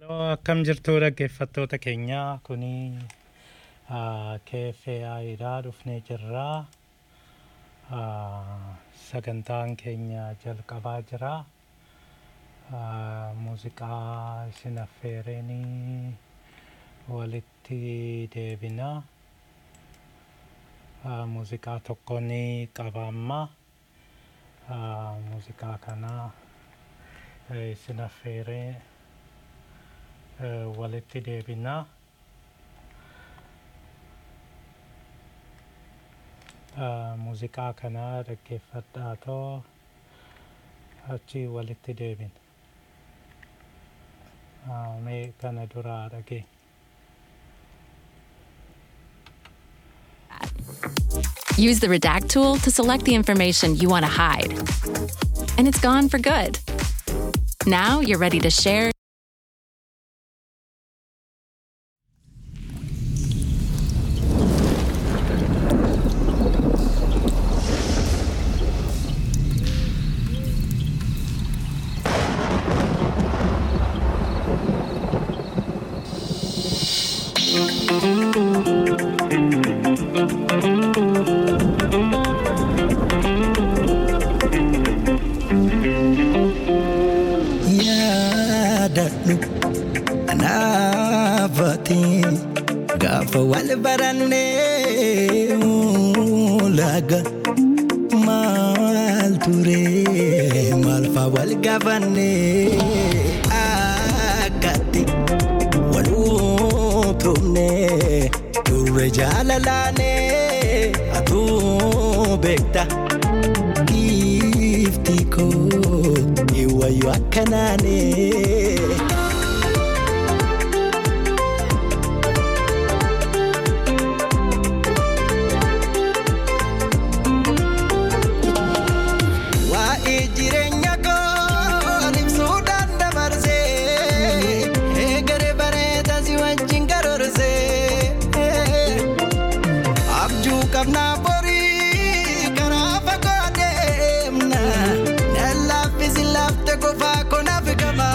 Akkam jirtu dhaggeeffattoota keenya kuni KFA'dhaa dhufnee jirraa sagantaan keenya jalqabaa jira muuziqaa isin affeereenii walitti deebina muuziqaa tokko ni qaba amma muuziqaa kana isin affeeree walitti deebina muuziqaa kana dhaggeeffadhaa too achi walitti deebina mee kana duraa dhagee Use the redact tool to select the information you want to hide. And it's gone for good. Now you're ready to share. yaadadhu anaafati gaafa wal barannee laga maal ture maal faa wal gaafannee akkatti wal utumne turre jaalalaanee atuu beekta gifti koo iwayo akkanaanee. Waa'ee jireenya koo ibsuudhaan dabarsee eegalee bareedaa si wajjin karoorsee abjuu qabnaa borii karaa fagoo deemna nan laaffisi laafte qofaa konaaf qaba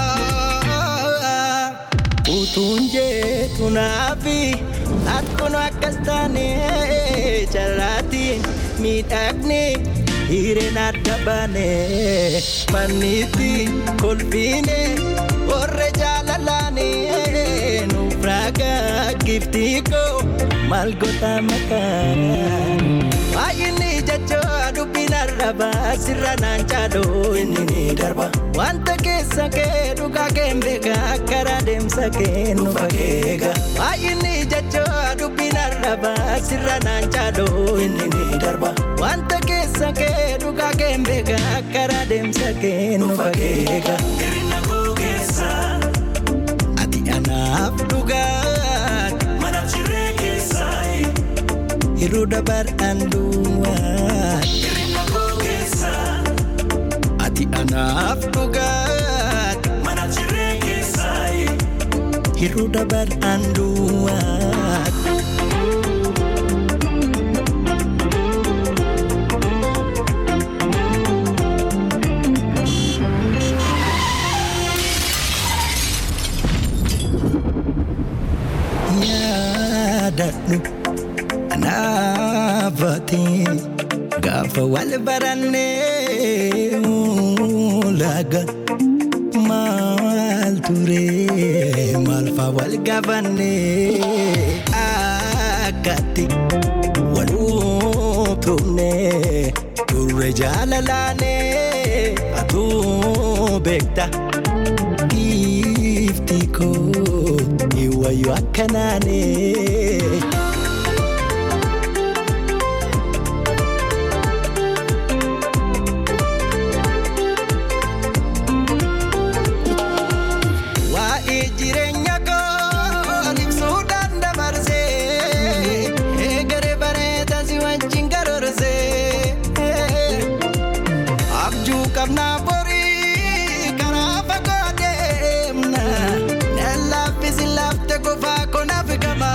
utuun jeetu naafi akkuma akkas taane carraatiin miidhagni hireen adda baane manniitti kolfiine warra jaalalaane nuuf raagaa giftii koo maal goota makaan baay'inni jechoo dubbiin arrabaa sirra naan caaloo inni ni darba wanta keessa kee dhugaa kee beekaa karaa deemsa kee nu fageega baay'inni jechoo dubbiin arrabaa sirra naan caaloo inni ni darba wanta keessa kee dhugaa kee beekaa karaa deemsa kee nu fageega. Hirina koo keessa ati anaaf dhugaati. Mana jiree keessaa Hiruu dabar'aan duwwaati. Hirina koo keessa ati anaaf dhugaati. Mana jiree keessaa Hiruu dabar'aan duwwaati. yaadadhu anaafati gaafa wal barannee laga maal ture maal faa wal gaafannee akkatti wal utumne turre jaalalaanee atuu beekta gifti koo iwayo akkanaanee. Waa'ee jireenya koo ibsuudhaan dabarsee eegalee bareedaa si wajjin karoorsee abjuu qabnaa borii karaa fagoo deemna nan laaffisi laafte qofaa konaaf qaba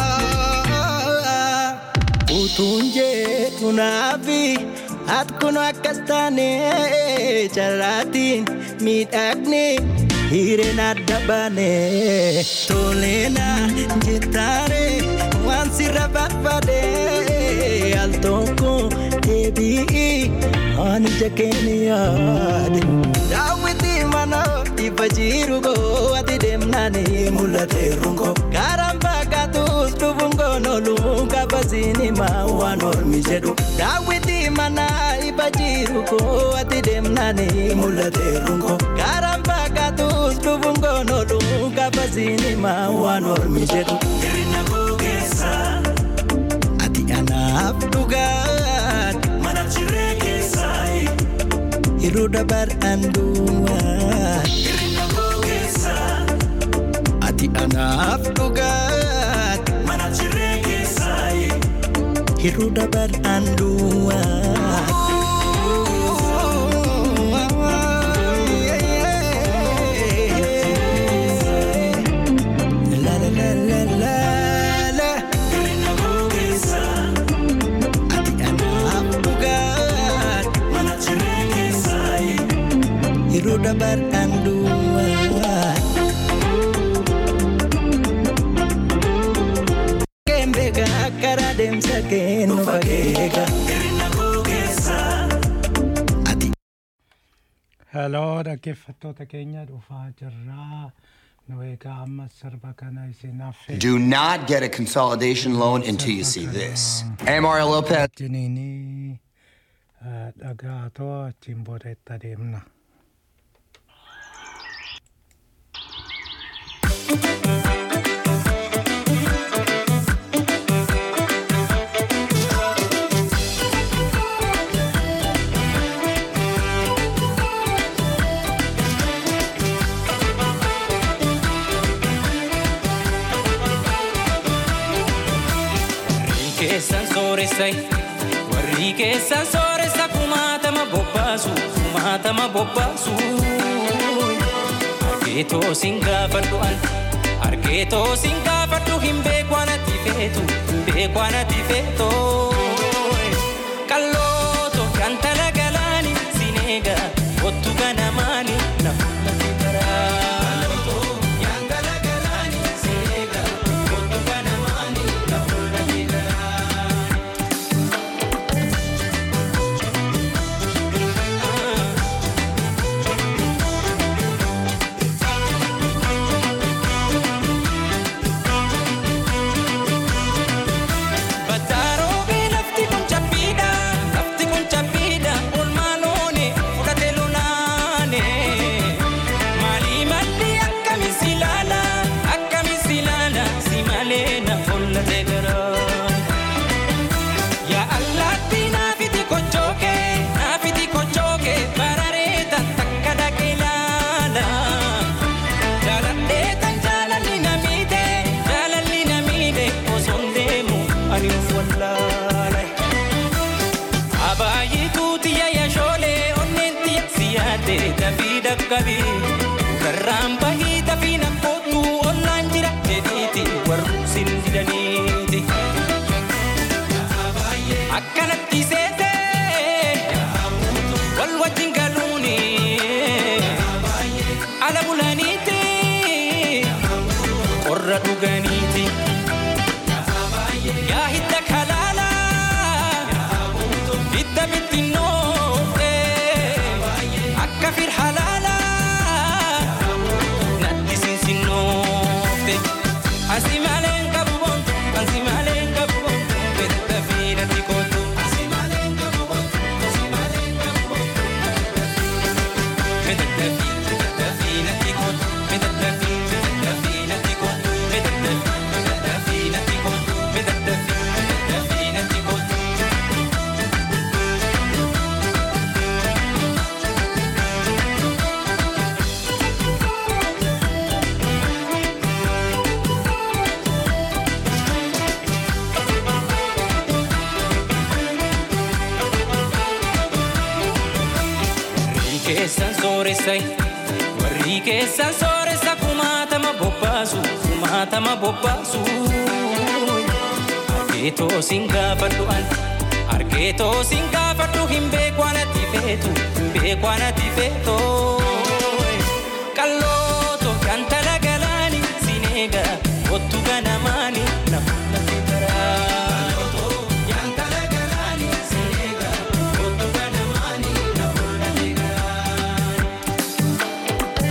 utuun jeetu naafi akkuma akkas taane carraatiin miidhagni hiriireen adda baane toleena jettaare waan sirra barbaade al tokko deebi'i ani ija keenya yaade. Daawwitii mana ifa jiru goo ati deemnani mul'ate rungo karaan fakkaatus dhufuun goonolu kabasiini maa waan ormi jedhu. Daawwitii mana ifa jiru goo ati deemnani mul'ate rungo karaan fakkaatus dhufuun goonolu kabasiini maa waan ormi jedhu. Hirina koo keessa ati anaaf dhugaat mana jiree keessaa. Yeroo dabar'an duwwaa. Hirina koo keessa. Ati anaaf dhugaat. Mana jiree keessaa. Yeroo dabar'an duwwaa. La la la la la la. Hirina koo keessa. Ati anaaf dhugaat. Mana jiree keessaa. Yeroo dabar'an duwwaa. Kembega karaa deemsa kennu fageega. Hirina koo keessa. Ati Heloo dhaggeeffattoota keenya dhufaa jirraa. Nu egaa amma sirba kana isin affeerra. Do not get a consolidation loan until you see this. Amario Lopez. Jiniinii dhagaatoo achiin booda itti adeemna. Warri keessan sooressa warri keessan sooressa kumaatama bobbaasu kumaatama bobbaasu argeetoo sin gaafadhu an argeetoo sin gaafadhu hin beekwaan ati feetu hin beekwaan ati feeto qallooto kan tala galaani sin eega kottu gana maali na fuulati garaa. Yaan tala galaani sin eega kottu gana maali na fuulati garaa. Battaaroobe lafti kun cabbiidha lafti kun cabbiidha olmaanoone fudhate lunaane maalii malli akkamis ilaala akkamis ilaala si malee na follate garaa. Yaa allaatti naafiti kochooke naafiti kochooke bararee tan takka dhaqe ilaala. Jaaladhee tan jaalalli na miidhe jaalalli na miidhe osoon deemu ani of wallaale. Abaayituu tiyya yashoolee onneen tiyya si yaadde dafii dhaqqabi. Garraan bahii dafii na kootu ollaan jira jedhiiti warru sin didaniiti. Akkanatti seetee wal wajjin galuuni ala bulaniiti qorra dhuganiiti. Yaa hidda kalaala hidda bittinnoofte akka fir halaala natti sinsinnoofte. Asi malee hin qabu boontu, asi malee hin qabu boontu, bedda fi natti kootu. Asi malee hin qabu boontu, asi malee hin qabu boontu, bedda fi bedda fi natti kootu, bedda fi bedda fi natti kootu, bedda fi bedda fi natti kootu, bedda fi bedda fi natti kootu. Warri keessan sooressa warri keessan sooressa kumaatama bobbaasu kumaatama bobbaasu argeetoo sin gaafadhu an argeetoo sin gaafadhu hin beekwaan ati feetu hin beekwaan ati feeto qalloo sineega kottu ganamaani na mul'ate karaa. Yaantala galaani sineega kottu ganamaani na mul'ate karaa.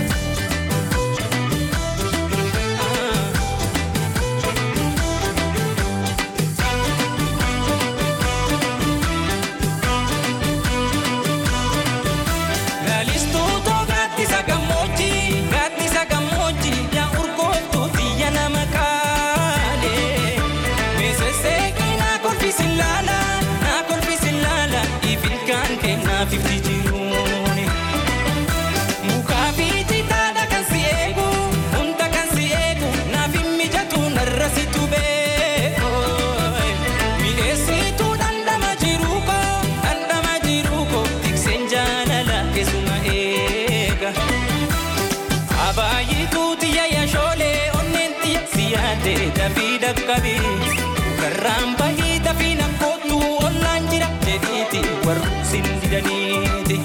Lalistuuto gaaddisa gammoojjii gaaddisa gammoojjii yaa urgooftuu xiyya nama kaalee meesesseeqii naa kolfisi laala naa kolfisi laala ifilkaan kennaa fifti jiruuni. Mukaa fi citaadha kan si eegu hunda kan si eegu naaf hin mijatu narra situ beeku. Mi'eessituu dhandhama jiruu koo dhandhama jiruu koo tikseen jaalala keessuma eega. Abaayituu xiyya yaashoolee onneen xiyya si yaadde dafii dhaqqabi. Karraan bahii dafii nakkootu ollaan jira jedhiiti warri sin didaniiti.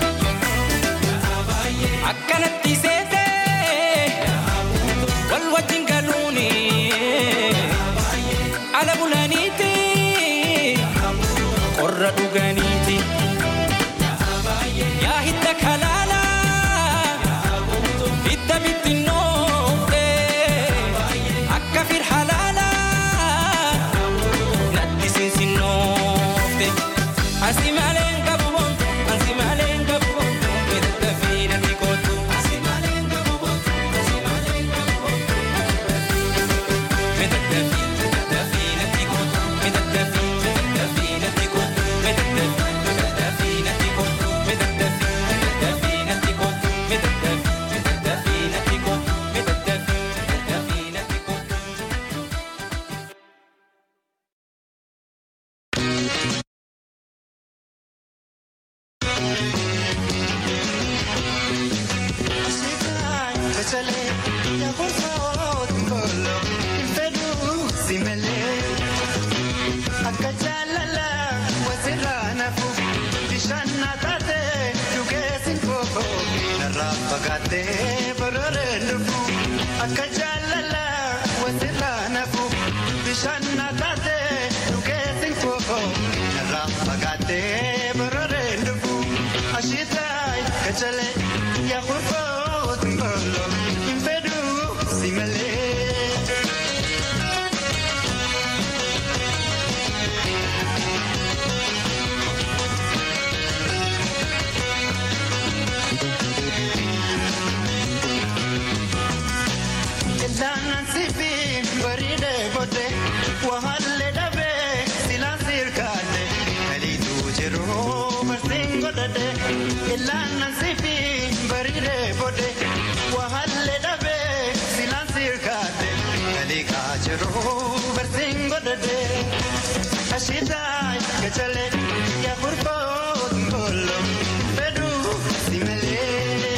Akkanatti seetee wal wajjin galuuni ala bulaniiti qorra dhuganiiti. Yaa hidda kalaala hidda bittinnoofte akka fir halaala natti sinsinnoofte. Asi malee hin qabu bontu, asi malee hin qabu bontu, midhaga fi natti kootu. Asi malee hin qabu bontu, asi malee hin qabu bontu, midhaga fi midhaga fi natti kootu, midhaga fi midhaga fi natti kootu, midhaga fi midhaga fi natti kootu, midhaga fi midhaga fi natti kootu, midhaga fi midhaga fi natti kootu, midhaga fi midhaga fi natti kootu. Akka jaalala wasirraa nafu bishaan na taate dhugeessin koo narraa fagaattee barooreen dhufu ashiitaa gachalee yaa kurfoo ximbolo hin fedhu si malee. Ilaanan sifi bareedee booddee waalle dhabee silaan sirkaadde kaliituu jiru barsiin godhadhe. Ilaanan sifi bareedee booddee waalle dhabee silaan sirkaadde kaliikaa jiru barsiin godhadhe. Ashiitaa gachalee yaa kurfoo ximbolo fedhuu si malee.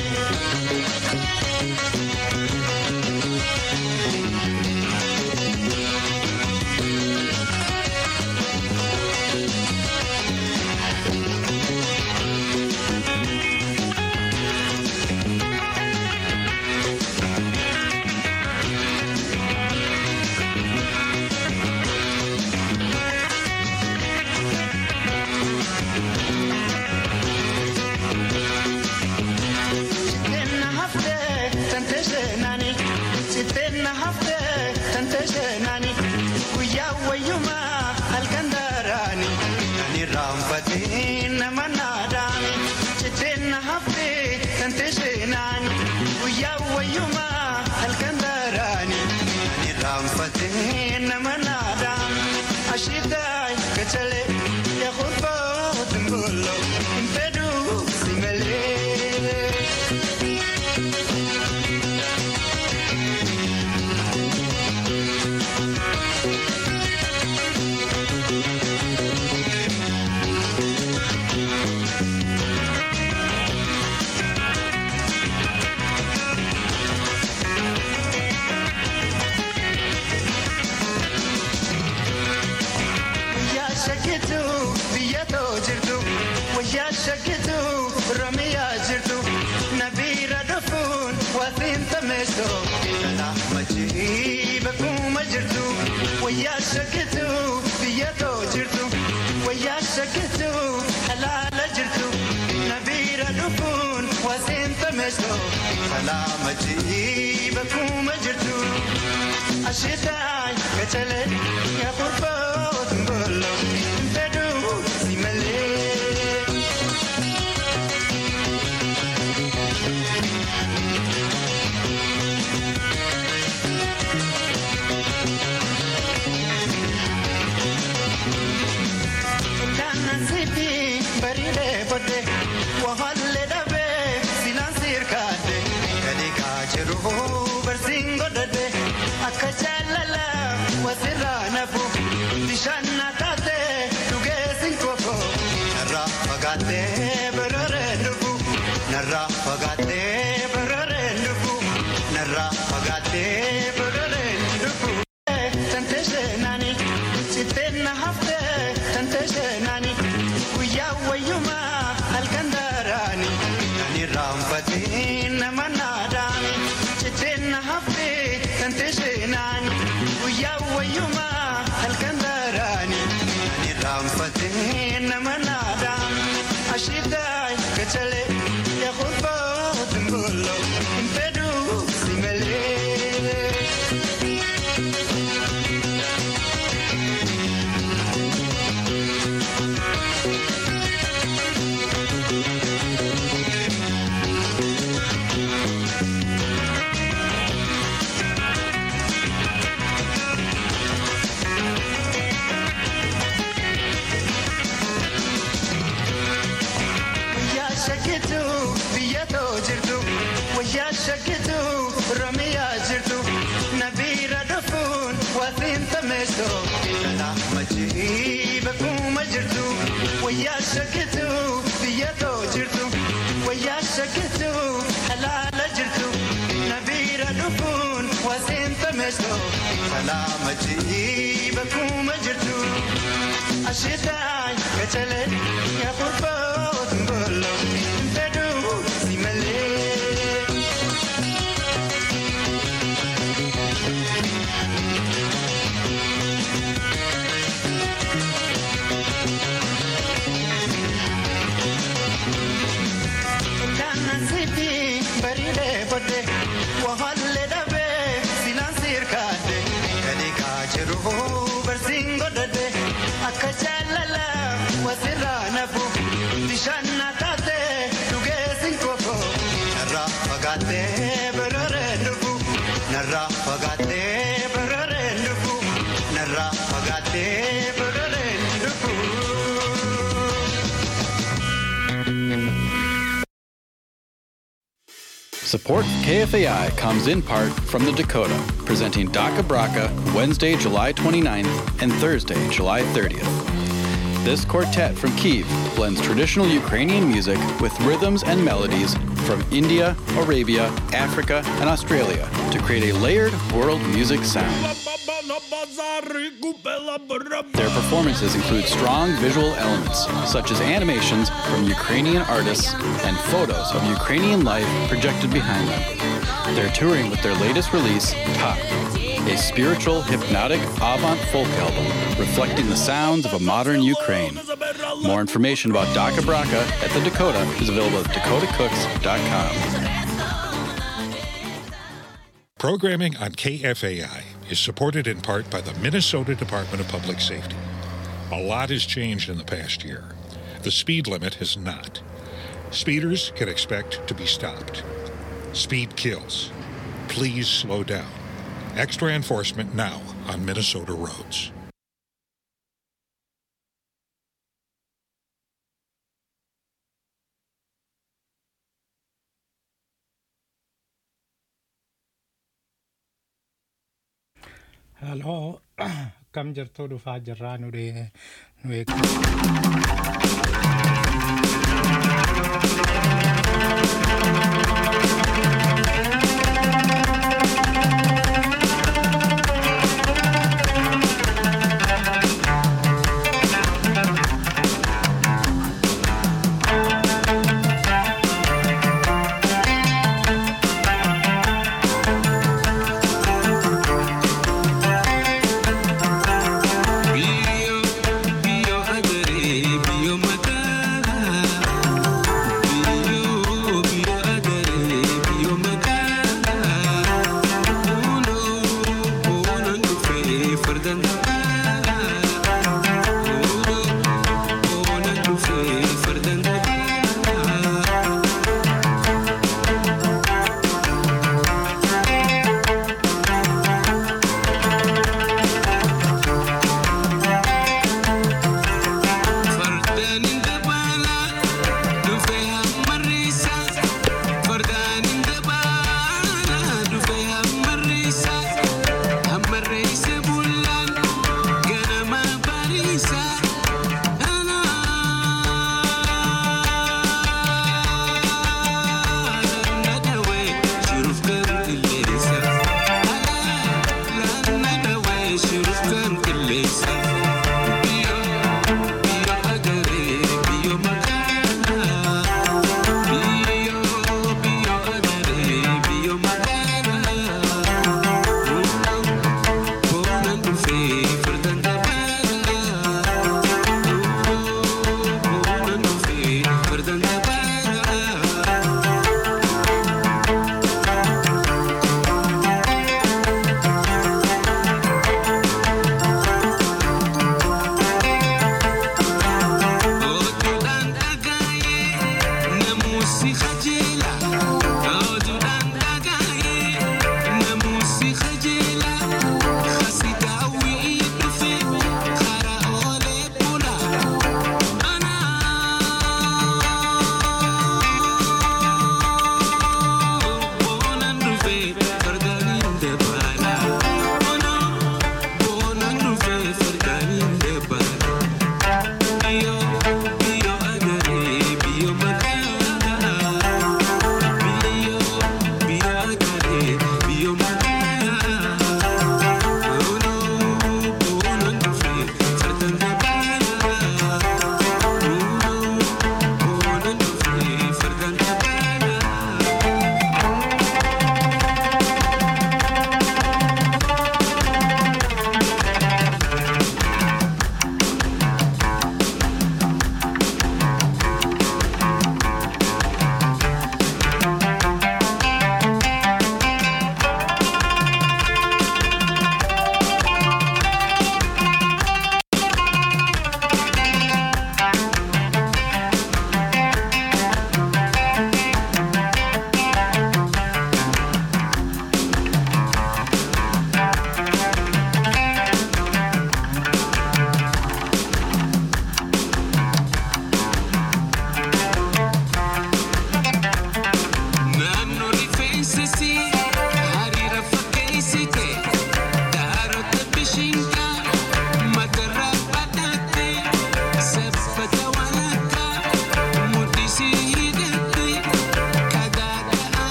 wayyaa shakkitu biyya too jirtu wayyaa shakkitu halaala jirtu nabiira dhufuun wasiinta meesoo salaama jii bakkuma jirtu ashitaay gachalee yaa qurboo tingolo fedhuu si malee. Kanan sitti bareedee bodde wahallee dhabee silaan sirkaadde gadi kaajiru barsiin godhadde akka jaalala wasirraa nafu bishaan na taate dhugeessin koko narraa fagaattee bararee dhufu narraa fagaattee bararee dhufu narraa fagaattee bararee dhufu. Tante seenani sittenna hafte tante seenani guyyaa wayyumaa halkan daaraani ani raanfatiin nama naadaani sittenna hafte tante seenani guyyaa wayyumaa halkan daaraani ani raanfatiin nama naadaani ashiitaay gachalee yaa qurboo tingolo hin fedhuu si malee. Wayyaa shakkitu biyya too jirtu wayyaa shakkitu Oromiyaa jirtu nabiira dhufuun wasiin tameessoo salaama jii bakkuma jirtu wayyaa shakkitu biyya too jirtu wayyaa shakkitu halaala jirtu nabiira dhufuun wasiin tameessoo salaama jii bakkuma jirtu. Ashitaay gachalee yaa qurboo tingolo fedhuu si malee. Kanan sitti bareedee bodde wahallee dhabee silaan sirkaadde gadi kaajiru barsiin godhadde akka jaalala wasirraa nafu bishaan na taate dhugeessin koko narraa fagaattee bararee dhufu narraa fagaattee bararee dhufu narraa fagaattee bararee dhufu. Support for KFAI comes in part from the Dakota, presenting Daka Braka Wednesday, July 29th and Thursday, July 30th. This quartet from Kiev blends traditional Ukrainian music with rhythms and melodies from India, Arabia, Africa, and Australia to create a layered world music sound. Their performances include strong visual elements, such as animations from Ukrainian artists and photos of Ukrainian life projected behind them. They're touring with their latest release, Top, a spiritual, hypnotic avant folk album reflecting the sounds of a modern Ukraine. More information about Daka Braka at the Dakota is available at dakotacooks.com. Programming on KFAI is supported in part by the Minnesota Department of Public Safety. A lot has changed in the past year. The speed limit has not. Speeders can expect to be stopped. Speed kills. Please slow down. Extra enforcement now on Minnesota roads. Haloo akkam jirtuu dhufaa jirraa nu dhee- nu eegna.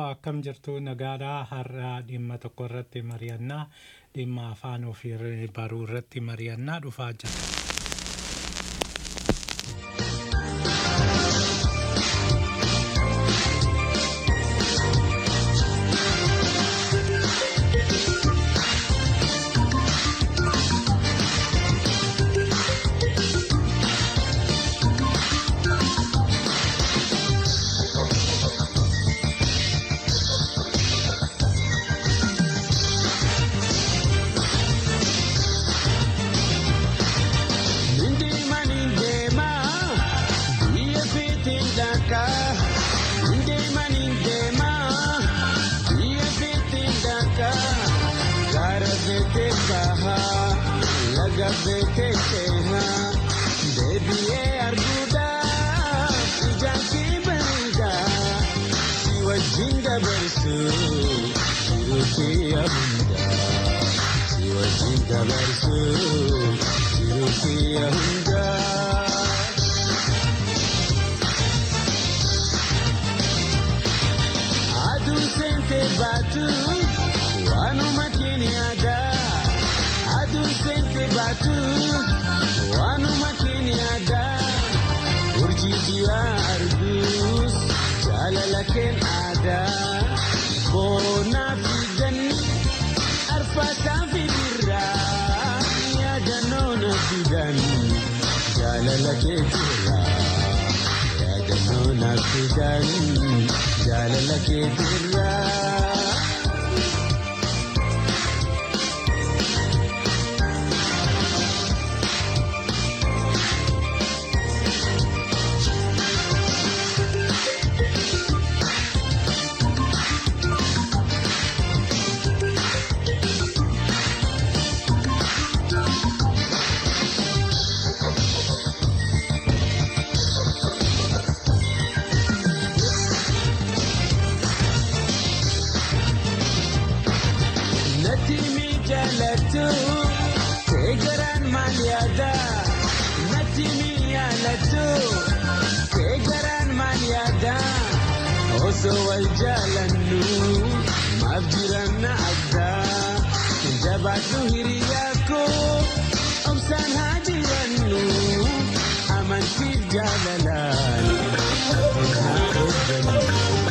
akkam jirtu nagaadhaa har'a dhimma tokko irratti mari'annaa dhimma afaan ofii baruu irratti mari'annaa dhufaa jira. Nindeema nindeema biyya feeteen dhaqaa. Nindeema nindeema biyya feeteen dhaqaa. Gaara feeteen bahaa laga feeteen seenaa. Deebi'ee arguudhaaf ijaan kee bareedaa. Si wajjin dabarsuu jiruu kee hundaa. Si wajjin dabarsuu jiruu kee hundaa. Aduu seente baatu waanuma keenyaadaa. Aduu seente baatu waanuma keenyaadaa. Urjii jiraa arguus jaalala keen aadaa. Boonaa fi ganni arfaasaa fi birraa yaadannoo na fidan jaalala kee jirraa. Yaadannoo na fidan jaalala kee jirraa. Nati mi jaalatu kee garaan maal yaada? Nati mi yaalatu kee garaan maal yaada? Osoo wal jaalannu maaf jiran na adda? Jabaadhu hiriyaa koo obsaan haa jirannu amantiif jaalalaan haa eeggannu.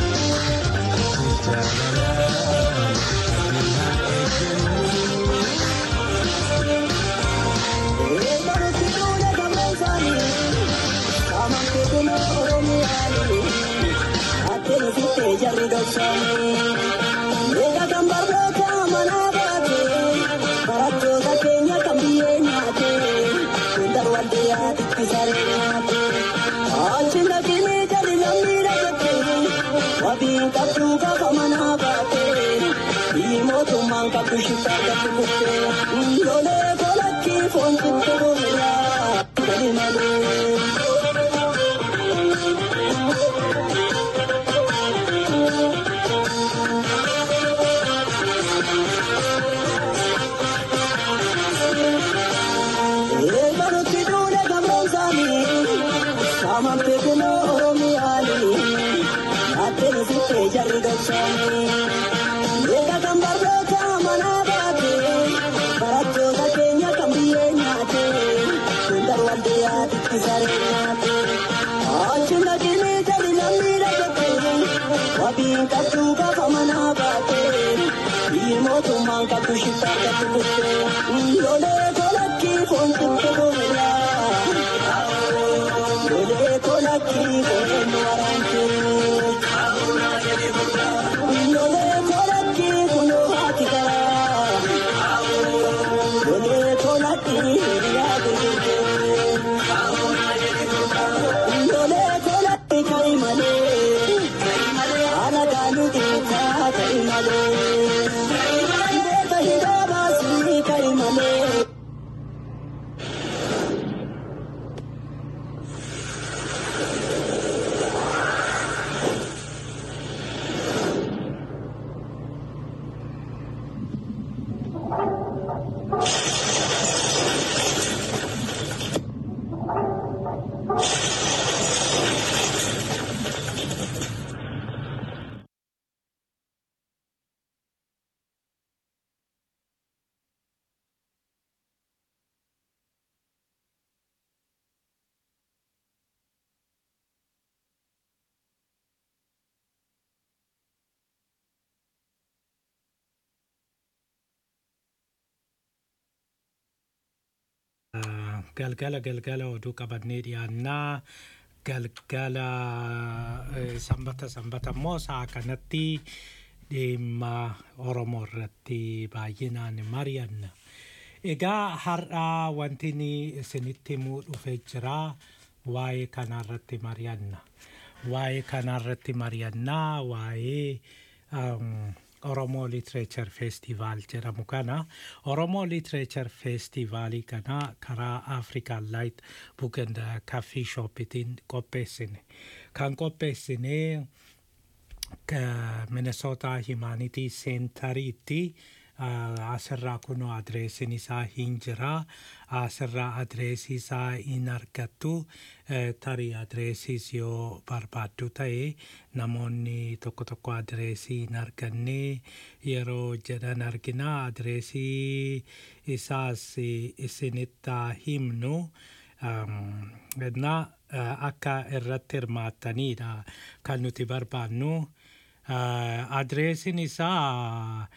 Jaalalaan haa eeggannu. galgala galgala oduu qabannee dhiyaannaa galgala eh, sanbata sanbata immoo sa'a kanatti dhimma oromoo irratti baay'inaan mari'anna. Egaa har'aa wanti ni isinitti himuu dhufee jira waa'ee kanarratti mari'anna. Waa'ee kanarratti mari'annaa waa'ee um, Oromoo Literature Festival jedhamu kana Oromoo Literature Festivalii kana karaa African Light Book and Coffee Shopitiin qopheessine. Kan qopheessine ka- Minnesota Humanity Centeritti uh, asirraa kunoo adreesiin isaa hin jira asirraa adreesii isaa hin argattu uh, tarii adreesiis yoo barbaaddu ta'e namoonni tokko tokko adreesii hin arganne yeroo jedhan argina adreesii isaas isinitti haa himnu um, na uh, akka irratti hirmaattaniidha kan nuti barbaannu uh, adreesiin isaa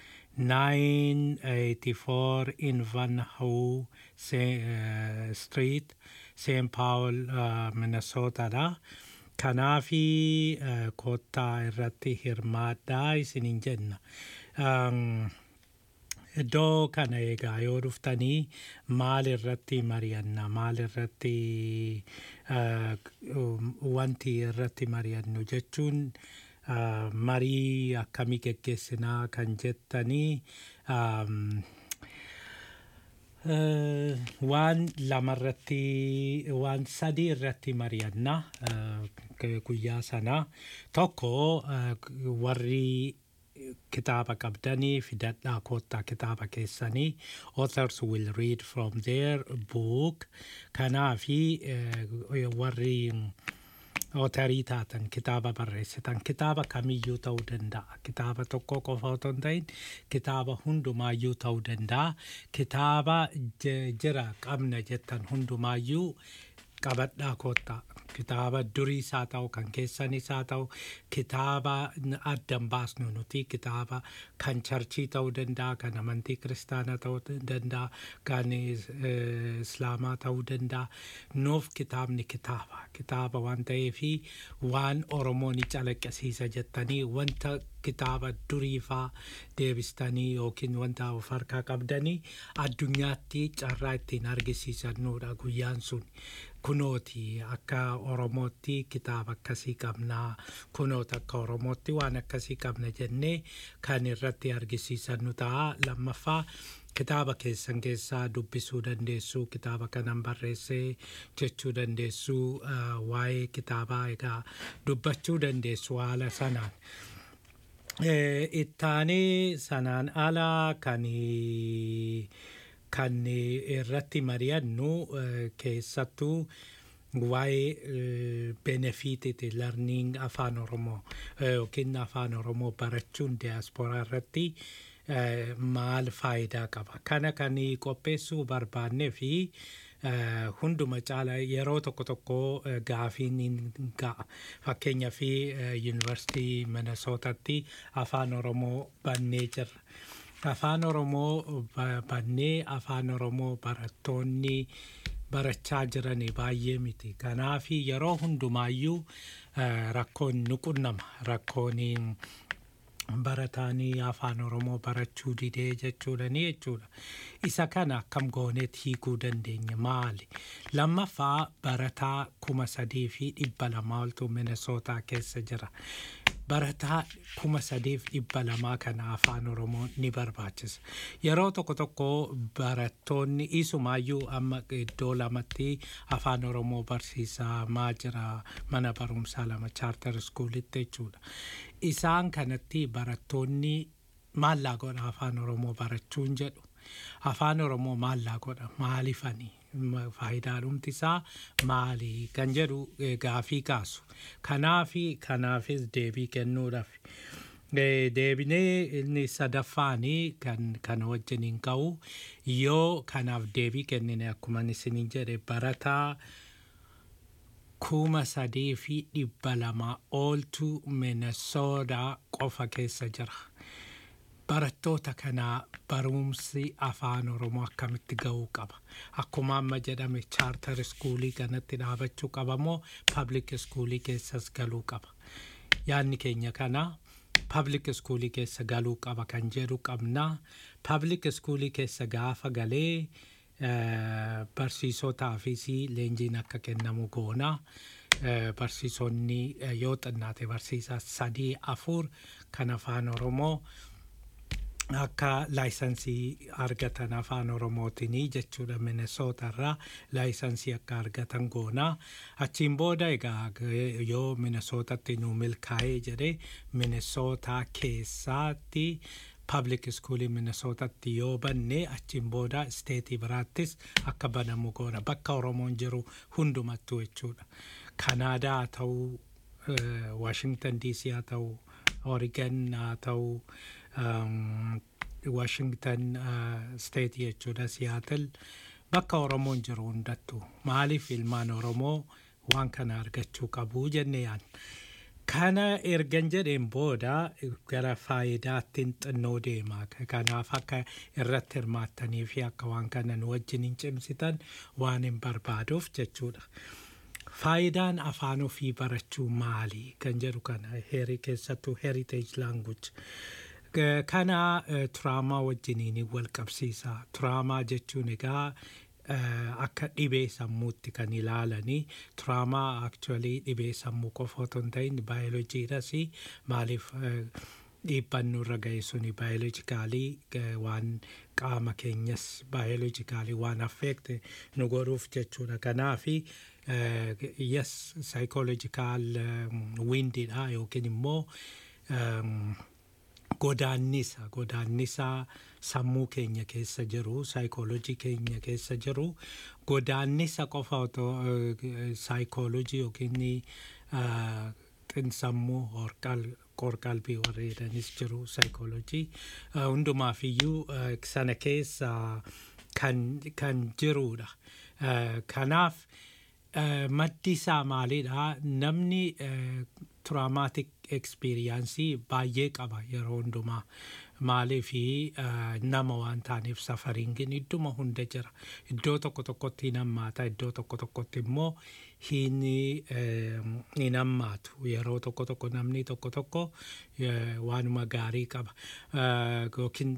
984 in Van Hoo uh, Street, St. Paul, uh, Minnesota dha. Kanaafi uh, kottaa irratti hirmaadhaa isiniin jenna. Um, Iddoo kana egaa yoo dhuftanii maal irratti mari'anna maal irratti uh, um, wanti irratti mari'annu jechuun uh, marii akkamii geggeessinaa kan jettanii um, Uh, waan lamarratti waan sadii irratti mari'anna uh, guyyaa sana tokko uh, warri kitaaba qabdanii fidadhaa koottaa kitaaba keessanii authors will read from their book kanaafi uh, warri otarii taatan kitaaba barreessitan kitaaba kamiyyuu ta'uu danda'a kitaaba tokko qofa otoo hin ta'in kitaaba hundumaayyuu ta'uu danda'a kitaaba j- jira qabna jettan hundumaayyuu qabadhaa koottaa kitaaba duriis haa ta'u kan keessanis haa ta'u kitaaba addan baasnu nuti kitaaba kan charchii ta'uu danda'a kan amantii kiristaanaa ta'uu danda'a kan eh, islaamaa ta'uu danda'a nuuf kitaabni kitaaba kitaaba waan ta'eefi waan oromoo ni calaqqisiisa jettanii wanta kitaaba duriifaa deebistanii yookiin wanta of harkaa qabdanii addunyaatti carraa ittiin argisiisannuudha guyyaan sun kunooti akka oromootti kitaaba akkasii qabnaa kunooti akka oromootti waan akkasii qabna jennee kan irratti argisiisannu ta'a lammaffaa kitaaba keessan keessaa dubbisuu dandeessuu kitaaba kanan barreessee jechuu dandeessuu uh, waa'ee kitaabaa egaa dubbachuu dandeessu haala sanaan. Eh, ittaanii sanaan ala kan kan irratti mari'annu eh, keessattuu waa'ee benefiititi larniing afaan oromoo eh, yookiin afaan oromoo barachuun diiyaasporaa irratti eh, maal faayidaa qaba kana kan qopheessuu barbaannee fi eh, hunduma caala yeroo tokko tokko eh, gaafiin hin ga'a fakkeenyaa fi yuunivarsiitii minnesootatti afaan oromoo bannee jirra afaan oromoo ba- bannee afaan oromoo barattoonni barachaa jiran baay'ee miti kanaaf yeroo hundumaayyuu eh, rakkoon nu qunnama rakkoon barataanii afaan oromoo barachuu didee jechuudhani jechuudha isa kana akkam gooneet hiikuu dandeenya maali lammaffaa barataa kuma sadii fi dhibba lamaa oltu minesootaa keessa jira barataa kuma sadiif dhibba lamaa kana afaan oromoo ni barbaachisa yeroo tokko tokko barattoonni isumaayyuu amma iddoo lamatti afaan oromoo barsiisaa maa jira mana barumsaa lama chaartar iskuulitti jechuudha isaan kanatti barattoonni maallaa godha afaan oromoo barachuun jedhu afaan oromoo maallaa godha maalifanii faayidaa dhumti isaa maali kan jedhu eh, gaafii kaasu kanaafi kanaafis deebii kennuudhaaf Eh, deebinee inni sadaffaanii kan kana wajjin hin ka'u yoo kanaaf deebii kennine akkuma isiniin jedhe barataa kuma sadii fi dhibba lama ooltu minesoodaa qofa keessa jira barattoota kanaa barumsi afaan oromoo akkamitti ga'uu qaba akkuma amma jedhame chaartar iskuulii kanatti dhaabachuu qaba moo paablik iskuulii keessas galuu qaba yaadni keenya kana paablik iskuulii keessa galuu qaba kan jedhu qabna paablik iskuulii keessa gaafa galee eh, barsiisotaafis leenjiin akka kennamu goona Eh, barsiisonni eh, yoo xinnaate barsiisaa sadii afur kan afaan oromoo akka laayisansii argatan afaan oromootinii jechuudha minesoota irraa laayisansii akka argatan goonaa achiin booda egaa g- yoo minesootatti nu milkaa'ee jedhe minesootaa keessaatti public iskuulii minesootatti yoo banne achiin booda isteetii biraattis akka banamu goona bakka oromoon jiru hundumattuu jechuudha kanaadaa haa ta'uu waashingtan diisii haa ta'uu oorigan haa ta'uu um, washington state jechuudha siyaatil bakka oromoon jiru hundattu maaliif ilmaan oromoo waan kana argachuu qabu jenne yaan kana ergan jedheen booda gara faayidaattiin xinnoo deema kanaaf akka irratti hirmaattanii fi akka waan kana nu wajjin hin cimsitan waan hin barbaaduuf jechuudha. faayidaan afaan ofii barachuu maali kan jedhu kana heri keessattuu heritage language G- kana eh, turaamaa wajjiniin wal qabsiisa turaamaa jechuun egaa eh, akka dhibee sammuutti kan ilaalanii turaamaa actually dhibee sammuu qofa otoo hin ta'in baayoloojiidhas maaliif eh, dhiibban nurra ga'e suni baayoloojikaalii waan qaama keenyas baayoloojikaalii waan affeekte nu godhuuf jechuudha kanaafi yes psychological windiidha yookiin immoo um, godaannisa godaannisa sammuu keenya keessa jiru saayikoolojii keenya keessa jiru godaannisa qofa otoo saayikoolojii yookiin uh, xinsammuu horqal qorqalbii warri jedhanis jiru saayikoolojii uh, hundumaaf iyyuu uh, sana keessa kan kan jirudha uh, kanaaf uh, maddi isaa maalidha namni uh, traumaatic experience baay'ee qaba yeroo hundumaa maalii fi nama waan taaneef safariingiin idduma hunda jira iddoo tokko tokkotti hin hammaata iddoo tokko tokkotti immoo hin hin hammaatu yeroo tokko tokko namni tokko tokko waanuma gaarii qaba yookiin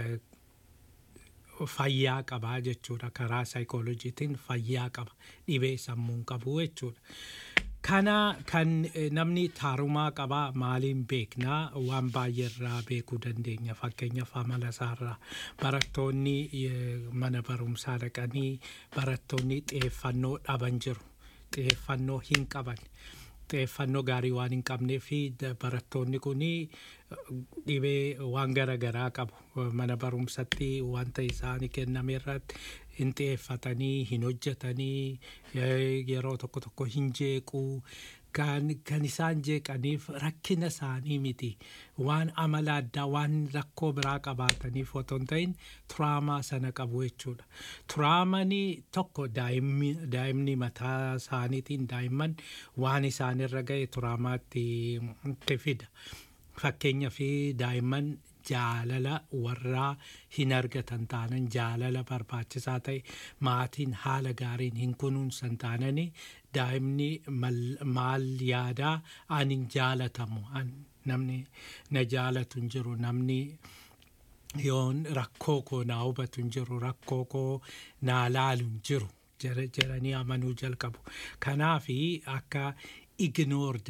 fayyaa qabaa jechuudha karaa saayikooloojiitiin fayyaa qaba dhibee sammuun qabu jechuudha. kana kan namni taarumaa qabaa maaliin beeknaa waan baay'eerraa beekuu dandeenya fakkeenyaaf amala isaarraa barattoonni mana barumsaa dhaqanii barattoonni xiyyeeffannoo dhaban jiru xiyyeeffannoo hin qaban xiyyeeffannoo gaarii waan hin qabnee fi barattoonni kun dhibee waan gara garaa qabu mana barumsatti wanta isaanii kenname irratti hin xiyyeeffatanii hin hojjetanii yeroo tokko tokko hin jeequu kan isaan jeeqaniif rakkina isaanii miti waan amala addaa waan rakkoo biraa qabaataniif otoo hin ta'in turaamaa sana qabu jechuudha. Turaamanii tokko daa'imni mataa isaaniitiin daa'imman waan isaanirra ga'e turaamaatti fida. Fakkeenyaa fi daa'imman jaalala warraa hin argatan taanan jaalala barbaachisaa ta'e maatiin haala gaariin hin kunuunsan taanani daa'imni maal yaadaa ani hin jaalatamu namni na jaalatu hin jiru namni yoon rakkoo koo naa hubatu hin jiru rakkoo koo naa laalu hin jiru jedhanii amanuu jalqabu kanaafi akka ignored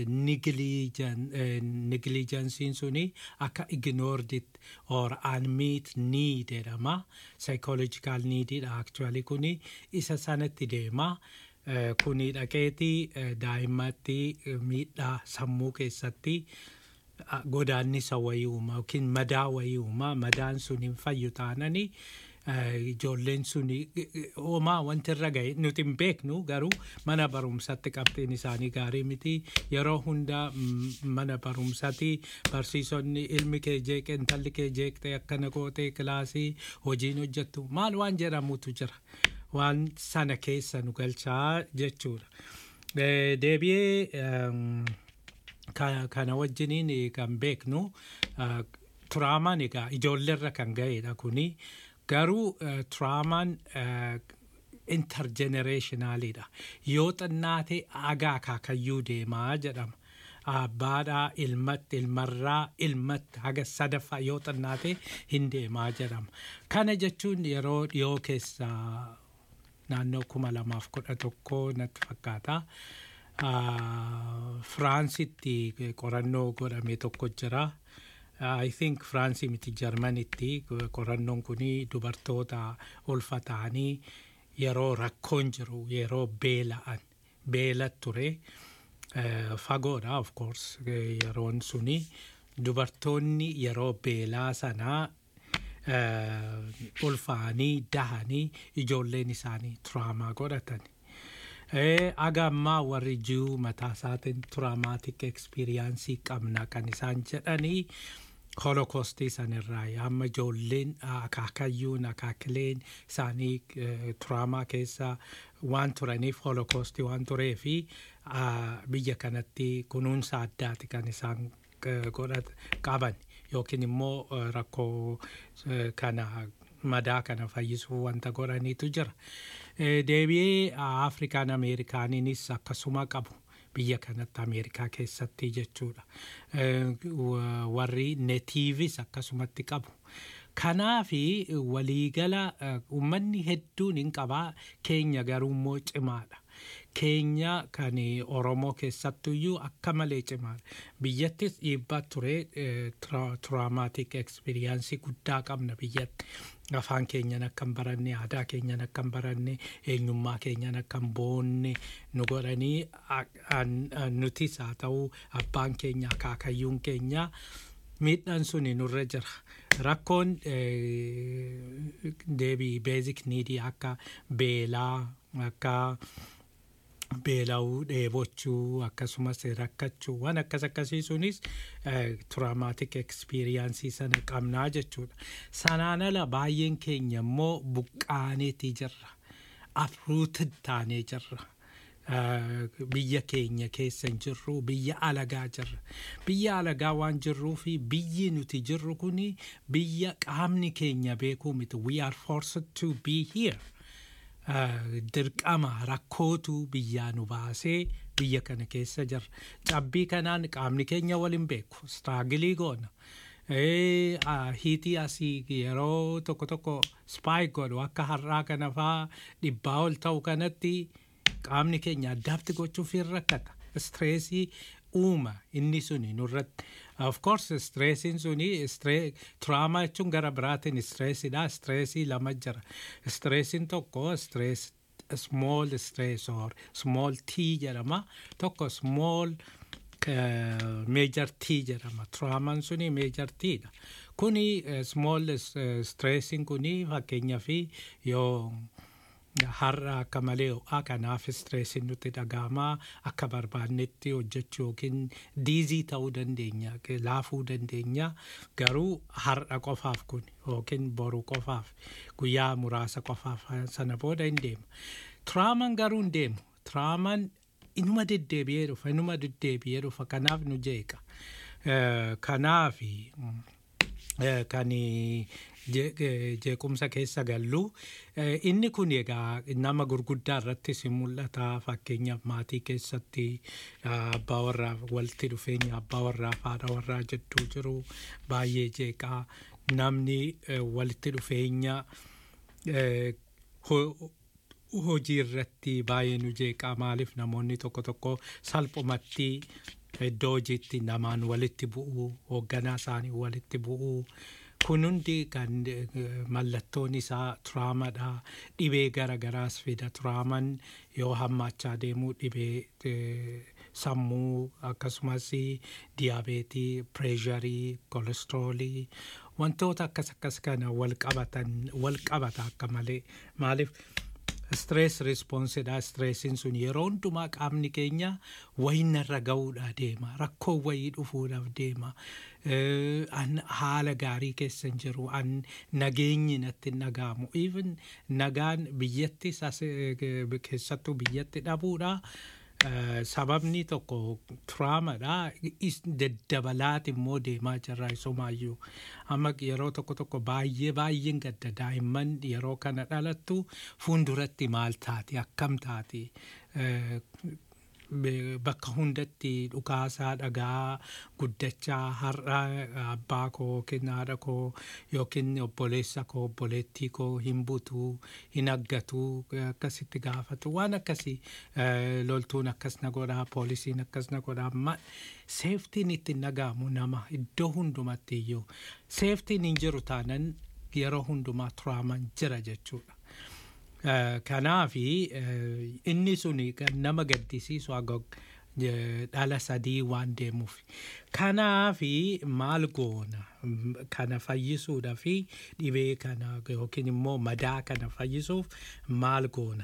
negligensiin suni akka ignored or unmet need jedhama psychological needidha actually kuni isa sanatti deema kuni dhaqeeti daa'immatti miidhaa sammuu keessatti godaannisa wayii uuma yookiin madaa wayii uuma madaan sun hin fayyu taananii ijoolleen sun homaa wanti irra ga'e nuti hin beeknu garuu mana barumsatti qabxiin isaanii gaarii miti yeroo hunda mana barumsatti barsiisonni ilmi kee jeeqe intalli kee jeeqxe akkana gootee kilaasii hojiin hojjettu maal waan jedhamutu jira waan sana keessa nu galchaa jechuudha. Deebi'ee kana wajjiniin kan beeknu turaamaan egaa ijoolleerra kan ga'edha kuni garuu eh, turaamaan eh, intergenerationaalidha yoo xinnaate agaa akaakayyuu deemaa jedhama abbaadhaa ilmatti ilmarraa ilmatti haga sadaffaa yoo xinnaate hin deemaa jedhama kana jechuun yeroo dhiyoo keessa naannoo kuma lamaaf kudha tokko natti fakkaata Ah, firaansitti qorannoo godhame tokko jira I think Firaansii miti Jarmanitti qorannoon kun dubartoota ulfa ta'anii yeroo rakkoon jiru yeroo beela'an beela ture eh, fagoodha of course eh, yeroon suni dubartoonni yeroo beelaa sanaa eh, ulfaanii dahanii ijoolleen isaanii turaamaa godhatan. Eh, aga ammaa warri jiru mataa isaatiin turaamaatik ekspiriyaansii qabna kan isaan jedhanii holokostii sanirraa amma ijoolleen akaakayyuun akaakileen isaanii eh, turaamaa keessa waan turaniif holokostii waan turee fi ah, biyya kanatti kunuunsa addaati kan isaan eh, godhat qaban yookiin immoo eh, rakkoo eh, kana madaa kana fayyisuu wanta godhaniitu jira. Eh, Deebi'ee ah, Afrikaan Ameerikaaniinis akkasuma qabu. biyya kanatti ameerikaa keessatti jechuudha Eh, wa- warri netiivis akkasumatti qabu kanaafi waliigala eh, uummanni hedduun hin qabaa keenya garuu immoo cimaadha keenya kan oromoo keessattuyyuu akka malee cimaadha biyyattis dhiibbaa ture turaamaatik ekspiriyaansii guddaa qabna biyyatti afaan keenyan akka hin baranne aadaa keenyan akka hin baranne eenyummaa keenyan akka hin boonne nu godhanii a- an- an- nutis haa ta'uu abbaan keenya akaakayyuun keenya miidhaan suni nurra jira rakkoon eh, deebii beezik niidii akka beelaa akka beela'uu dheebochuu akkasumas rakkachuu waan akkas akkasii sunis turaamaatik ekspiriyaansii sana qabnaa jechuudha sanaan ala baay'een keenya immoo buqqaaneetii jirra afruutin taanee jirra Eh, biyya keenya keessa hin jirru biyya alagaa jirra biyya alagaa waan jirruu fi biyyi nuti jirru kuni biyya qaamni keenya beekuu miti we are forced to be here Uh, dirqama rakkootu biyyaa nu baasee biyya kana keessa jirra cabbii kanaan qaamni keenya waliin beeku straagilii goona Eh, ah, hiitii asii yeroo tokko tokko spaay godhu akka har'aa kana faa dhibbaa ol ta'u kanatti qaamni keenya addaatti gochuuf hin rakkata streesii uuma inni suni nurratti of course stressiin suni stre- trauma jechuun gara biraatiin stressiidha stressii lama jira stressiin tokko stress small stress or small t jedhama tokko small eh, major T jedhama traumaan suni major T dha kuni eh, small eh, stressiin kuni fakkeenyaa fi yoo har'a akka malee ho'aa kanaaf stressiin nutti dhagahamaa akka barbaannetti hojjechuu yookiin diizii ta'uu dandeenya laafuu dandeenya garuu har'a qofaaf kun yookiin boru qofaaf guyyaa muraasa qofaaf sana booda hin deema turaaman garuu hin deemu turaaman inuma deddeebi'ee dhufa inuma deddeebi'ee dhufa kanaaf nu jeeqa Eh, kanaafi mm, eh, kan je- eh, jeequmsa keessa gallu Eh, inni kun egaa nama gurguddaa irrattis hin mul'ata fakkeenyaaf maatii keessatti ah, abbaa warraa walitti dhufeenya abbaa warraa fi haadha warraa jidduu jiru baay'ee jeeqaa namni eh, walitti dhufeenya eh, ho- hojii irratti baay'ee nu jeeqaa maaliif namoonni tokko tokko salphumatti iddoo hojiitti namaan walitti bu'uu hoogganaa isaanii walitti bu'uu kun hundi kan eh, mallattoon isaa turaamadha dhibee gara garaas fida turaaman yoo hammaachaa deemuu dhibee eh, sammuu akkasumas diyaabeetii pireesharii kolestroolii wantoota akkas akkas kana wal qabatan wal qabata akka malee maaliif stress responsidha stressiin sun yeroo hundumaa qaamni keenya wayinarra ga'uudha deema rakkoo wayii dhufuudhaaf deema Eh, an haala gaarii keessa hin jiru an nageenyi natti hin dhaga'amu even nagaan biyyatti sas- eh, keessattuu biyyatti dhabuudha Eh, sababni tokko turaamadha is- daddabalaati immoo deemaa jirra isumaayyuu amma yeroo tokko tokko baay'ee baay'een gadda daa'imman yeroo kana dhalattu fuulduratti maal taati akkam taati Eh, be- bakka hundatti dhukaasaa dhagaa guddachaa har'a abbaa koo yookiin haadha koo yookiin obboleessa koo obboleettii koo hin butuu hin aggatu akkasitti gaafatu waan akkasii eh, loltuun akkas na godhaa poolisiin akkas na godhaa ma seeftiin itti hin dhaga'amu nama iddoo hundumatti iyyuu seeftiin hin jiru taanan yeroo hundumaa turaaman jira jechuudha. Eh, kanaafi eh, inni suni kan nama gaddisiisu agog eh, dhala sadii waan deemuuf kanaafi maal goona Mm, kana fayyisuudha fi dhibee kana yookiin immoo madaa kana fayyisuuf maal goona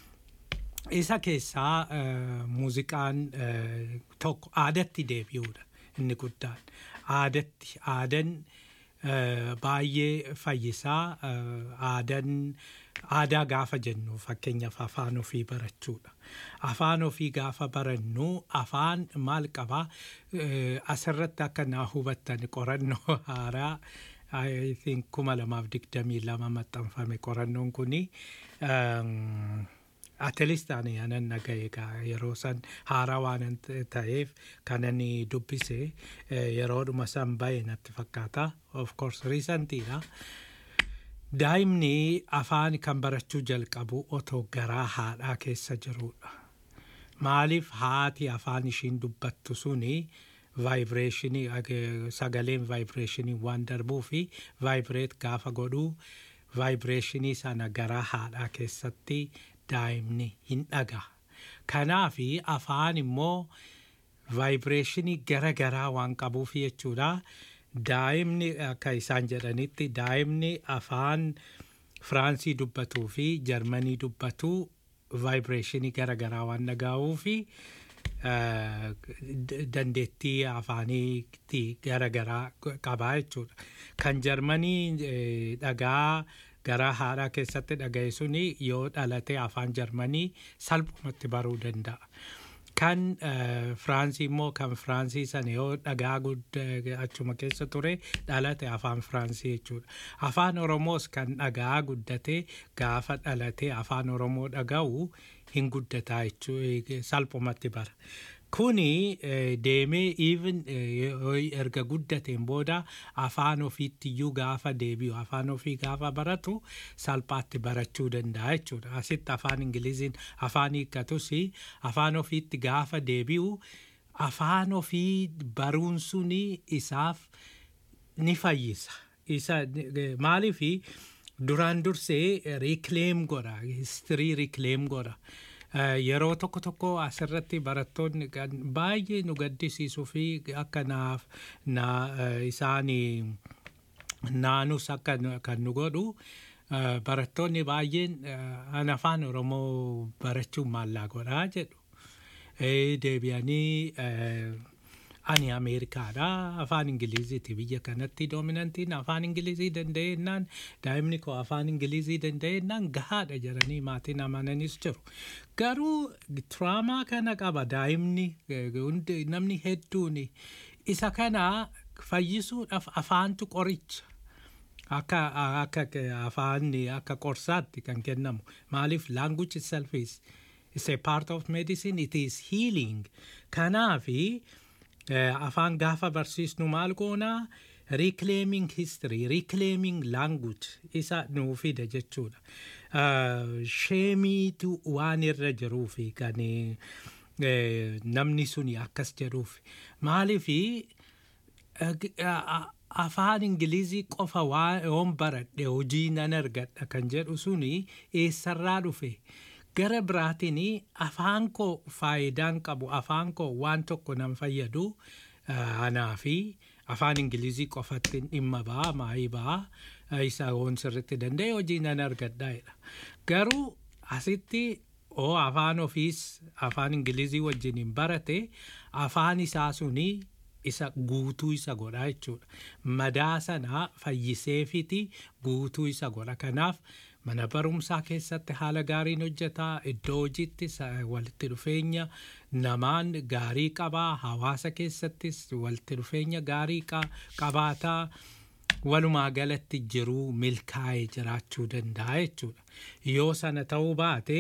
isa keessaa eh, muuziqaan eh, tokko aadatti deebi'uudha inni guddaan aadatti aadan eh, baay'ee fayyisaa eh, aadan aadaa gaafa jennu fakkeenyaaf afaan ofii barachuudha afaan ofii gaafa barannu afaan maal qabaa Eh, asirratti akka naa hubattan qorannoo haaraa I think kuma lamaaf digdamii lama maxxanfame qorannoon kuni um, atelistaan anan dhaga'e egaa yeroo san haaraa waan ta'eef kanani dubbise eh, yeroodhuma san bahe natti fakkaata of course riisantiidha daa'imni afaan kan barachuu jalqabu otoo garaa haadhaa keessa jirudha maaliif haati afaan ishiin dubbattu suni vaayibireeshinii ag- sagaleen vaayibireeshinii waan darbuu fi vaayibireet gaafa godhuu vaayibireeshinii sana garaa haadhaa keessatti daa'imni hin dhagaa kanaafi afaan immoo vaayibireeshinii gara garaa waan qabuuf jechuudha daa'imni akka isaan jedhanitti daa'imni afaan firaansii dubbatuu fi jarmanii dubbatuu vaayibireeshinii gara garaa waan dhagaa'uu fi eh, d- dandeettii afaaniitti gara garaa qabaa jechuudha kan jarmanii eh, dhagaa garaa haadhaa keessatti dhaga'e suni yoo dhalate afaan jarmanii salphumatti baruu danda'a. Kan eh, Firaansii immoo kan Firaansii sana yoo dhagaa guddaa achuma keessa ture dhalate afaan Firaansii jechuudha. Afaan Oromoos kan dhagaa guddate gaafa dhalate afaan Oromoo dhaga'u hin guddataa jechuudha salphumatti bara. Kuni eh, deemee even eh, yoo erga guddateen booda afaan ofiitti iyyuu gaafa deebi'u afaan ofii gaafa baratu salphaatti barachuu danda'a jechuudha. Asitti afaan Ingiliziin afaan hiikkatus afaan ofiitti gaafa deebi'u afaan ofii baruun suni isaaf ni fayyisa. Isa maaliif duraan dursee riikleem godha histirii riikleem godha. Eh, yeroo tokko tokko asirratti barattoonni kan baay'ee nu gaddisiisuu fi akka naaf na eh, isaanii naanus akka nu- kan nu godhu eh, barattoonni baay'een eh, an afaan oromoo barachuun maallaa godhaa jedhu Eh, deebi'anii eh, ani ameerikaadha afaan ingiliziiti biyya kanatti doominantiin afaan ingilizii danda'ennaan daa'imni koo afaan ingilizii danda'ennaan gahaadha jedhanii maatiin amananis jiru garuu tiraamaa kana qaba daa'imni eh, hundi- namni hedduun isa kana fayyisuudhaaf afaantu qoricha akka akka afaan akka qorsaatti kan kennamu maaliif language itself is is a part of medicine it is healing kanaafi eh, afaan gaafa barsiisnu maal goonaa reclaiming history reclaiming language isa nuu fida jechuudha uh, sheemiitu waan irra jiruufi kan eh, namni suni akkas jedhuufi maaliifi Ag- a- a- afaan ingilizii qofa waa yoon baradhe hojii nan argadha kan jedhu suni eessarraa dhufe gara biraatiin afaan koo faayidaan qabu afaan koo waan tokko nan fayyadu ah, anaa fi afaan ingilizii qofatti dhimma ba'a maayii ba'a ah, isa hoon sirritti danda'e hojii nan argadhaadha garuu asitti oo afaan ofiis afaan ingilizii wajjin hin barate afaan isaa suni isa guutuu isa godha jechuudha. Madaa sana fayyiseefiti guutuu isa godha. Kanaaf mana barumsaa keessatti haala gaariin hojjetaa iddoo hojiitti walitti dhufeenya namaan gaarii qabaa hawaasa keessattis walitti dhufeenya gaarii qabaataa walumaa galatti jiruu milkaa'ee jiraachuu danda'a jechuudha yoo sana ta'uu baate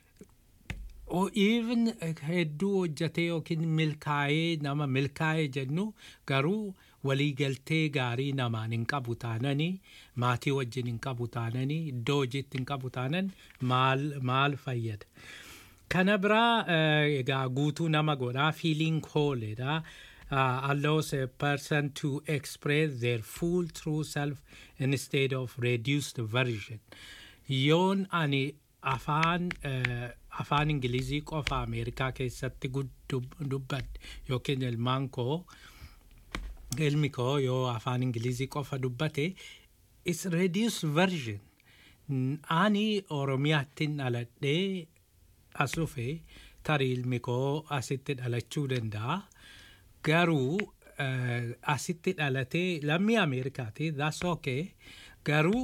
even hedduu hojjetee yookiin milkaa'ee nama milkaa'ee jennu garuu waliigaltee gaarii namaan hin qabu taananii maatii wajjin hin qabu taananii iddoo hojiitti hin qabu taanan maal maal fayyada. Kana biraa egaa guutuu nama godhaa feeling hooledha. Uh, allows a person to express their full true self instead of reduced version. Yoon ani afaan uh, afaan ingilizii qofa ameerikaa keessatti dubbadde yookiin ilmaan koo ilmi koo yoo afaan ingilizii qofa dubbate is reduced version ani oromiyaattin dhaladhee as dhufe tarii ilmi koo asitti dhalachuu danda'a garuu asitti dhalatee lammii ameerikaati that's okay garuu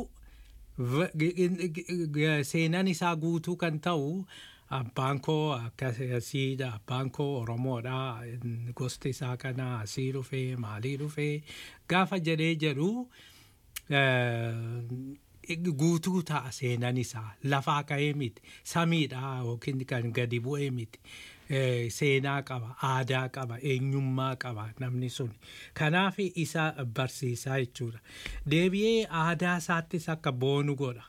seenan isaa guutuu kan ta'u abbaan koo akkasiidha abbaan koo oromoodha gosti isaa kana asii dhufee maalii dhufee gaafa jedhee jedhu guutuu ta'a seenan isaa lafaa ka'ee miti samiidha yookiin kan gadi bu'ee miti. seenaa qaba aadaa qaba eenyummaa qaba namni sun kanaaf isa barsiisaa jechuudha deebi'ee aadaa isaattis akka boonu godha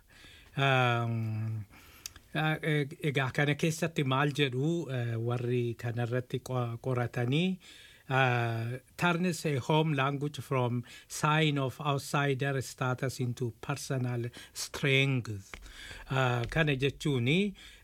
egaa kana keessatti maal jedhu warri kanarratti qoratanii turns a home language from sign of outsider status into personal strength kana jechuuni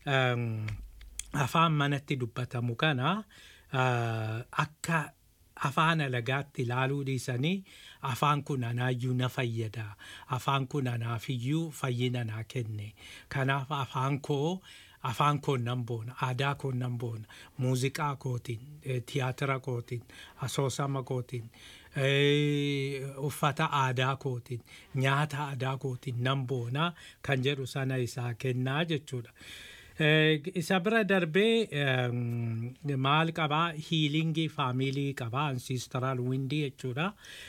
afaan manatti dubbatamu kana akka afaan alagaatti ilaaluu dhiisanii afaan kun anaayyuu na fayyada afaan kun anaafiyyuu fayyina naa kenne kanaaf afaan koo afaan koo nan boona aadaa koo nan boona muuziqaa kootiin tiyaatira kootiin asoosama kootiin uffata aadaa kootiin nyaata aadaa kootiin nan boona kan jedhu sana isaa kennaa jechuudha. isa bira darbee maal qabaa hiilingii faamilii qabaa ansiistaraal windii jechuudha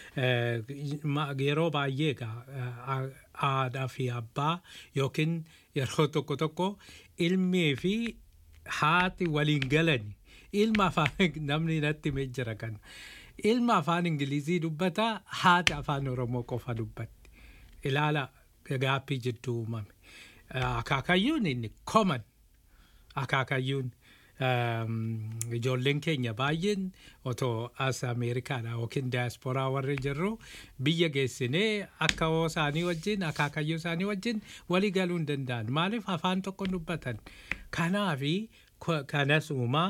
yeroo baay'ee egaa haadhaa fi abbaa yookiin yeroo tokko tokko ilmii fi haati waliin galani ilma afaan namni natti jira kana ilma afaan ingilizii dubbata haati afaan oromoo qofa dubbatti ilaala gaappii jidduu uumame akaakayyuun inni common akaakayyuun ijoolleen keenya baay'een otoo as ameerikaadha yookiin daasporaa warri jirru biyya geessinee akka hoo isaanii wajjin akaakayyuu isaanii wajjin walii galuu hin danda'an maaliif afaan tokko dubbatan kanaafi kanas uumaa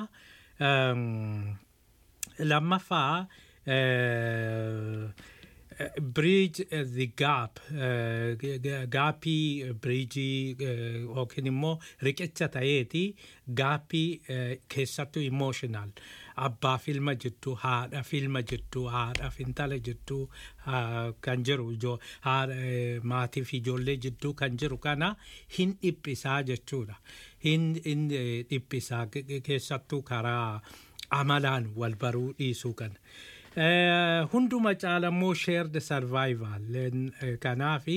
lammaffaa bridge the gap gaappii biriijii yookiin immoo riqicha ta'eeti gaappii keessattuu emotional abbaa filma jidduu haadha filma jidduu haadha intala jidduu kan jiru maatii fi ijoollee jidduu kan jiru kana hin dhiphisaa jechuudha hin dhiphisaa keessattuu karaa amalaan wal baruu dhiisuu kana. hunduma caalammoo shared survival kanaafi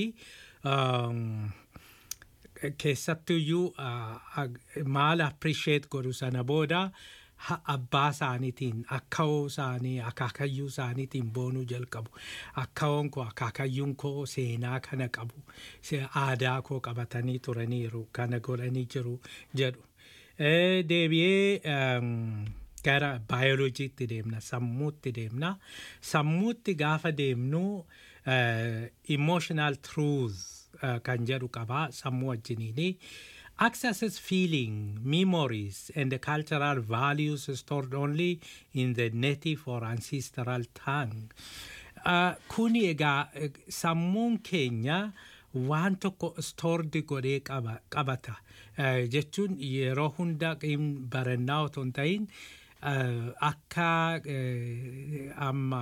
keessattuyyuu maal appreciate godhu sana booda abbaa isaaniitiin akka'oo isaanii akaakayyuu isaaniitiin boonuu jalqabu akka'oon koo akaakayyuun koo seenaa kana qabu aadaa koo qabatanii turaniiru kana godhanii jiru jedhu deebi'ee gara baayoloojiitti deemna sammuutti deemna sammuutti gaafa deemnu emotional truth kan jedhu qabaa sammuu wajjiniini accesses feeling memories and the cultural values stored only in the native or ancestral tongue kuni egaa sammuun keenya waan tokko stoordi godhee qabata jechuun yeroo hunda barannaa otoo hin ta'in akka amma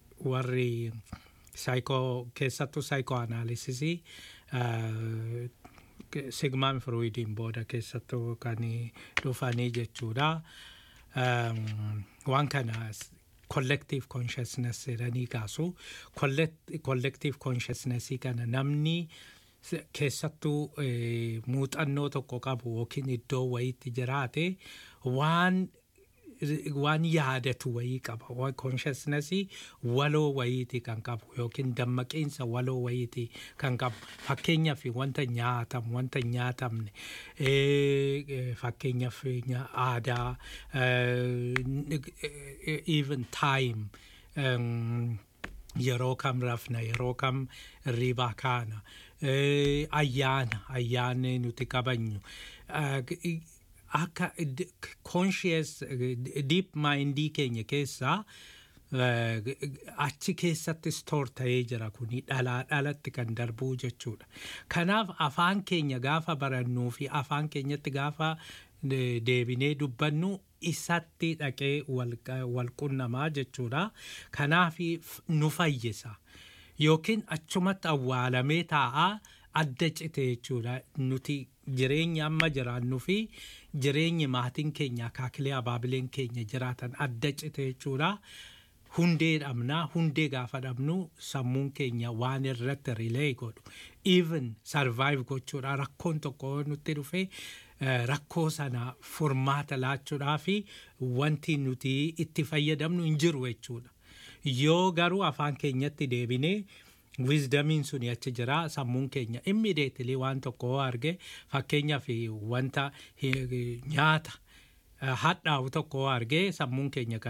warri saayikoo keessattuu saayikoo anaalisisii sigmaan firuuyidiin booda keessattuu kan dhufanii jechuudha. Um, waan kana collective consciousness jedhanii kaasu Collect- collective consciousnessii kana namni s- keessattuu eh, muuxannoo tokko qabu yookiin iddoo wayiitti jiraate waan waan yaadatu wayii qaba Wa- consciousnessii waloo wayiiti kan qabu yookiin dammaqiinsa waloo wayiiti kan qabu fakkeenyaaf wanta nyaatamu wanta hin nyaatamne eh, eh, fakkeenyaaf nya- aadaa eh, n- eh, even time um, yeroo kam rafna yeroo kam hirribaa kaana eh, ayyaana ayyaanni nuti qabanyu Ah, g- akka d- conscious eh, deep mindii keenya keessaa eh, g- g- achi keessatti stoor ta'ee jira kuni dhalaa dhalatti kan darbuu jechuudha kanaaf afaan keenya gaafa barannuu fi afaan keenyatti gaafa eh, deebinee dubbannu isatti dhaqee wal wal qunnamaa jechuudha kanaaf nu fayyisa yookiin achumatti awwaalamee taa'aa adda cite jechuudha nuti jireenya amma jiraannu fi jireenyi maatiin keenya akaakilee abaabileen keenya jiraatan adda cite jechuudha. Hundee dhabnaa hundee gaafa dhabnu sammuun keenya waan irratti rilee godhu even survive gochuudha rakkoon tokko yoo nutti dhufe eh, rakkoo sana furmaata laachuudhaa fi wanti nuti itti fayyadamnu hin jiru jechuudha. yoo garuu afaan keenyatti deebinee wisdamiin suni achi jira sammuun keenya immediately waan tokko yoo arge fakkeenyaaf wanta eh, nyaata eh, hadhaa'u tokko yoo arge sammuun keenya